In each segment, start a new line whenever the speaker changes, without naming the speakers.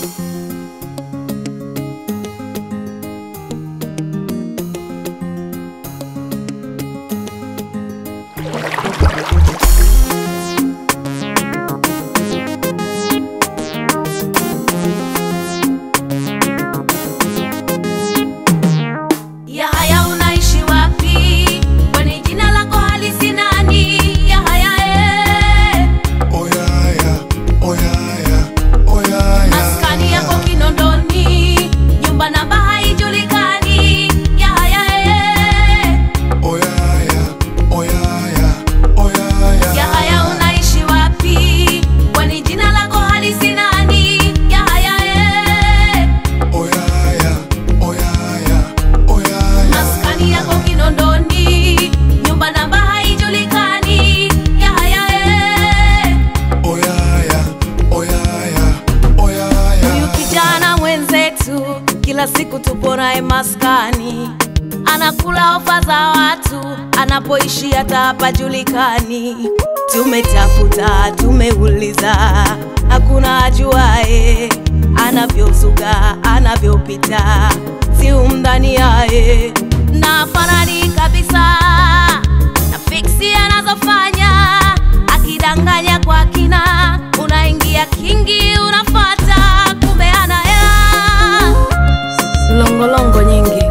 Yahaya, unaishi wapi? Kwani jina lako halisi nani? Yahaya, eh.
Oyaya, oyaya, oyaya.
maskani yako Kinondoni, nyumba namba haijulikani. Yahaya, eh.
Oyaya, oyaya, oyaya.
Yahaya, unaishi wapi? Kwani jina lako halisi nani? Yahaya, eh.
Oyaya, oyaya, oyaya.
maskani yako Kinondoni, nyumba namba haijulikani. Yahaya, eh.
Oyaya, oyaya,
Huyu
oyaya.
kijana mwenzetu kila siku tupo naye maskani, anakula ofa za watu, anapoishi hata hapajulikani. Tumetafuta, tumeuliza, hakuna ajuae anavyozuga, anavyopita, si umdhani yaye na farani kabisa na fiksi anazofanya akidanganya kwa kina, unaingia kingi, unafata kumbe ana hela longolongo nyingi.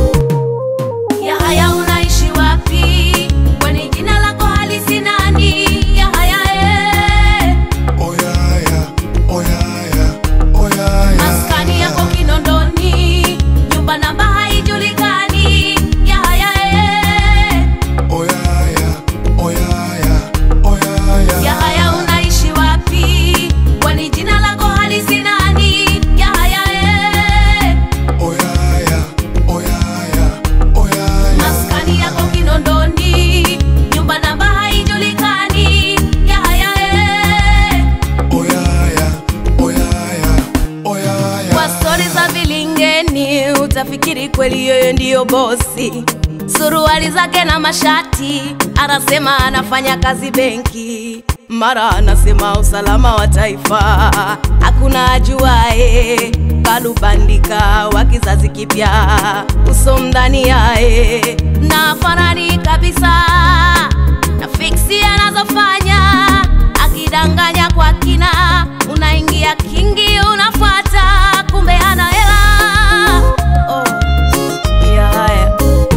Yahaya, unaishi wapi? Kwani jina lako halisi nani? Yahaya, eh.
Oyaya, oyaya, oyaya.
maskani yako Kinondoni, nyumba namba haijulikani. Yahaya, eh.
Oyaya, oyaya, oyaya.
Yahaya, unaishi wapi? Kwani jina lako halisi nani? Yahaya, eh.
Oyaya, oyaya, oyaya.
maskani yako Kinondoni, nyumba namba haijulikani. Yahaya, eh.
Oyaya, oyaya, oyaya.
Kwa stori za vilingeni utafikiri kweli yeye ndiyo bosi. Suruali zake na mashati, anasema anafanya kazi benki, mara anasema usalama wa taifa, hakuna ajuae. Kalubandika wa kizazi kipya, uso mdani yae na farani kabisa na fiksi anazofanya akidanganya kwa kina, unaingia kingi, unafuata kumbe ana hela. Oh, Yahaya,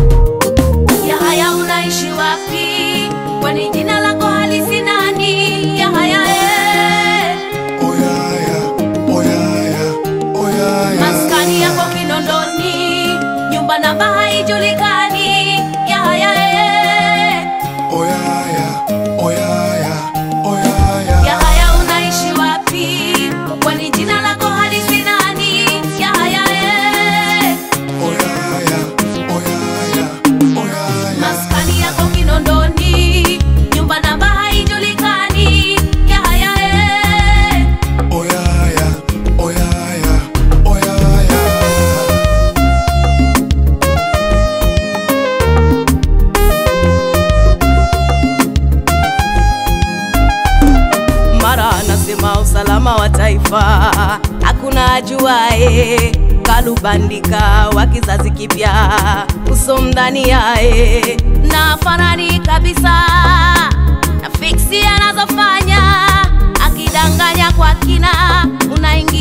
Yahaya, unaishi wapi? Kwani jina lako halisi nani? Yahaya, eh.
Oyaya, oyaya, oyaya.
maskani yako Kinondoni, nyumba namba haijulikani. Yahaya, eh.
Oyaya, oyaya, oyaya.
Yahaya, unaishi wapi? Kwani jina lako halisi nani? Yahaya, eh.
Oyaya, oyaya, oyaya.
maskani yako Kinondoni, nyumba namba haijulikani. Yahaya, eh.
Oyaya, oyaya, oyaya.
mara anasema usalama wa taifa, hakuna ajuae. Kalubandika wa kizazi kipya, uso mdani yae na farani kabisa na fiksi anazofanya akidanganya kwa kina, unaingia